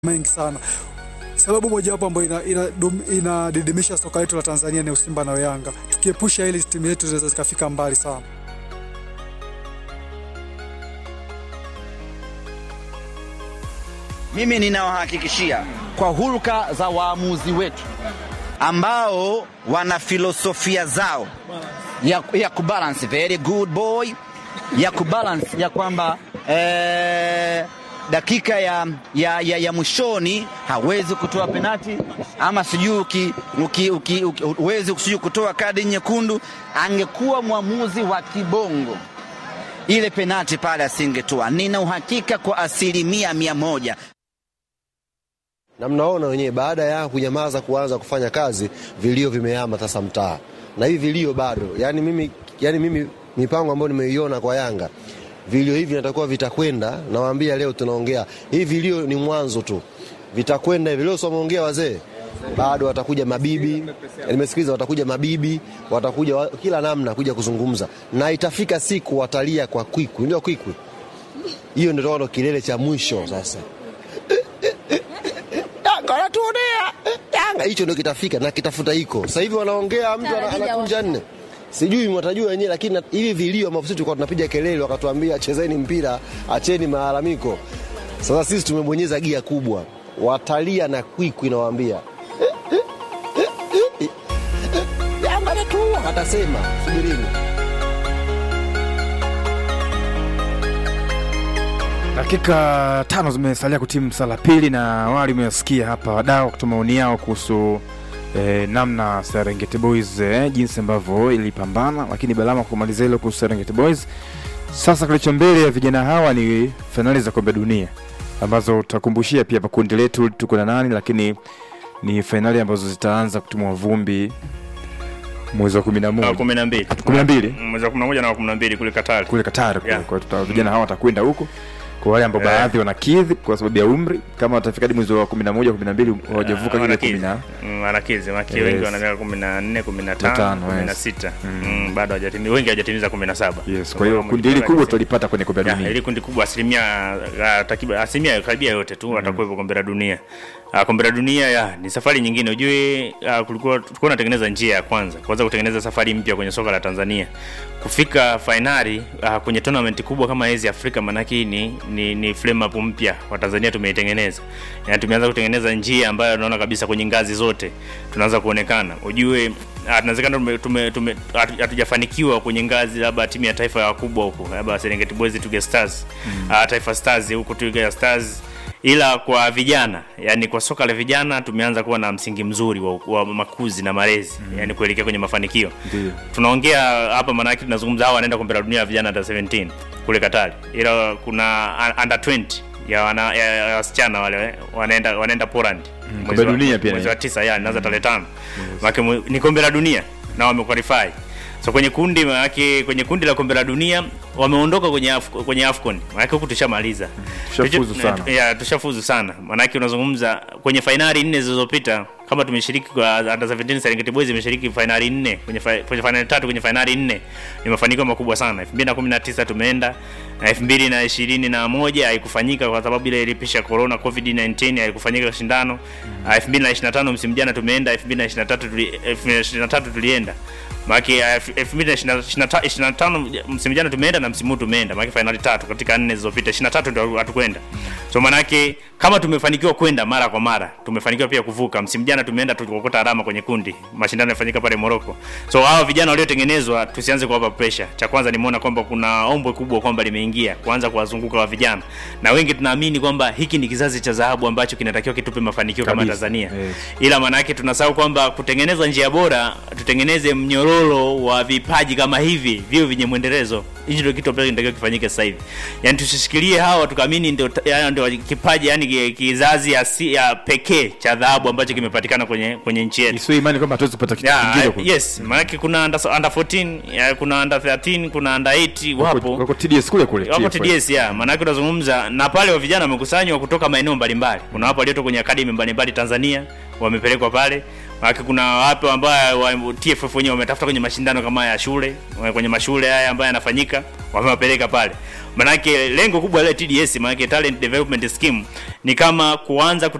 mengi sana. Sababu mojawapo ambayo inadidimisha ina, ina soka letu la Tanzania ni Simba na Yanga. Tukiepusha hili timu yetu zinaweza zikafika mbali sana. Mimi ninawahakikishia kwa hulka za waamuzi wetu ambao wana filosofia zao ya, ya kubalance very good boy ya kubalance ya kwamba eh, dakika ya, ya, ya, ya mwishoni hawezi kutoa penati ama sijui huwezi sijui kutoa kadi nyekundu. Angekuwa mwamuzi wa kibongo ile penati pale asingetoa. Nina uhakika kwa asilimia mia moja na mnaona wenyewe, baada ya kunyamaza kuanza kufanya kazi, vilio vimehama sasa mtaa, na hivi vilio bado. Yani mimi, yani mimi mipango ambayo nimeiona kwa Yanga, vilio hivi natakuwa vitakwenda. Nawaambia leo tunaongea hivi, vilio ni mwanzo tu, vitakwenda hivi. Leo sio wameongea wazee, bado watakuja mabibi, nimesikiliza, watakuja mabibi, watakuja wa, kila namna kuja kuzungumza, na itafika siku watalia kwa kwikwi, ndio kwikwi hiyo, ndio kilele cha mwisho sasa anatuonea Yanga, hicho ndio kitafika na kitafuta iko sasa hivi. Wanaongea mtu anakunja nne, sijui mwatajua wenyewe, lakini hivi vilio ambavyo sisi tulikuwa tunapiga kelele, wakatuambia chezeni mpira, acheni malalamiko. Sasa sisi tumebonyeza gia kubwa, watalia na kwikwi, nawaambia Yanga anatua, atasema subirini. Dakika tano zimesalia kutimu saa la pili, na awali umesikia hapa wadau kutoa maoni yao kuhusu eh, namna Serengeti Boys eh, jinsi ambavyo ilipambana, lakini Balama kumalizia hilo kuhusu Serengeti Boys. Sasa kilicho mbele ya vijana hawa ni fainali za kombe dunia ambazo tutakumbushia pia pakundi letu tuko na nani, lakini ni fainali ambazo zitaanza kutumwa vumbi mwezi wa kumi na moja kumi na mbili kumi na mbili mwezi wa kumi na moja na wa kumi na mbili kule Katari kule Katari kule. Yeah. Kwa hiyo vijana hawa watakwenda huko kwa wale ambao Yeah. baadhi wanakidhi kwa sababu ya umri, kama watafika hadi mwezi wa 11 12 hawajavuka ile 10 Mm, wanakizi maki Yes. wengi wana miaka kumi na nne kumi na tano Tano, kumi na yes. sita Mm, bado hawajatimiza wengi hawajatimiza kumi na saba Yes, kwa hiyo kundi hili kubwa tutalipata kwenye kombe la Ya, dunia. ili kundi kubwa asilimia ah, takriban asilimia karibia yote tu watakuwepo kombe la dunia. Ah, kombe la dunia ya ni safari nyingine. Ujue ah, kulikuwa tulikuwa tunatengeneza njia ya kwanza, kwanza kutengeneza safari mpya kwenye soka la Tanzania. Kufika fainali ah, kwenye tournament kubwa kama hizi Afrika, manake hii ni ni, ni flame up mpya wa Tanzania tumeitengeneza. Yaani tumeanza kutengeneza njia ambayo naona kabisa kwenye ngazi zote tunaanza kuonekana. Ujue ah, tunawezekana tume- tume- tume- hatu- hatujafanikiwa kwenye ngazi labda timu ya taifa ya wakubwa huko labda Serengeti Boys Twiga Stars mm. Taifa Stars huko Twiga Stars ila kwa vijana yani kwa soka la vijana tumeanza kuwa na msingi mzuri wa, wa makuzi na malezi mm. yani kuelekea kwenye mafanikio Ndiyo. tunaongea hapa maanake tunazungumza hawa wanaenda kombe la dunia ya vijana under 17 kule Katari ila kuna un- under 20 ya wana ya, ya wasichana wale wanaenda wanaenda Poland kombe Mwezi la wa- dunia pia mwezi ni. wa tisa ya inaanza tarehe tano Maana mwe- ni kombe la dunia na wamequalify so kwenye kundi maanake kwenye kundi la kombe la dunia wameondoka kwenye Af kwenye Afcon maanake huku tushamaliza Tushafuzu Tucho- sana. ya tushafuzu sana maanake unazungumza kwenye fainali nne zilizopita kama tumeshiriki kwa under 17 Serengeti Boys imeshiriki fainali nne kwenye fa- kwenye fainali tatu kwenye fainali nne ni mafanikio makubwa sana 2019 tumeenda na 2021 haikufanyika kwa sababu ile ilipisha corona covid 19 haikufanyika shindano Ah, 2025 msimu jana tumeenda 2023 tuli, 2023 tulienda Maki 2025 msimu jana tumeenda na msimu huu tumeenda maki fainali tatu katika nne zilizopita 23 ndio hatukwenda so manake kama tumefanikiwa kwenda mara kwa mara tumefanikiwa pia kuvuka msimu jana tumeenda tukokota alama kwenye kundi mashindano yafanyika pale Morocco so hao vijana waliotengenezwa tusianze kuwapa pressure cha kwanza nimeona kwamba kuna ombwe kubwa kwamba limeingia kuanza kuwazunguka wa vijana na wengi tunaamini kwamba hiki ni kizazi cha dhahabu ambacho kinatakiwa kitupe mafanikio kama Kabisa. Tanzania Yes. ila maanake tunasahau kwamba kutengeneza njia bora tutengeneze mnyororo wa vipaji kama hivi vio vyenye mwendelezo hicho ndio kitu ambacho kinatakiwa kifanyike sasa hivi yani tusishikilie hawa tukaamini ndio yani ndio kipaji yani ki- kizazi asi, ya pekee cha dhahabu ambacho kimepatikana kwenye kwenye nchi yetu Isiwe imani kwamba hatuwezi kupata kitu Yeah, kingine I- huko. yes maanake kuna under, under 14 ya, kuna under 13 kuna under 8 wapo Wako TDS kule kule. wako TFF. TDS ya maanake unazungumza na pale wa vijana wamekusanywa kutoka maeneo mbalimbali. Kuna wapo waliotoka kwenye akademi mbalimbali Tanzania wamepelekwa pale, maanake kuna wapo ambao wa TFF wenyewe wametafuta kwenye mashindano kama ya shule kwenye mashule haya ambayo yanafanyika wamewapeleka pale. manake lengo kubwa la TDS manake talent development scheme ni kama kuanza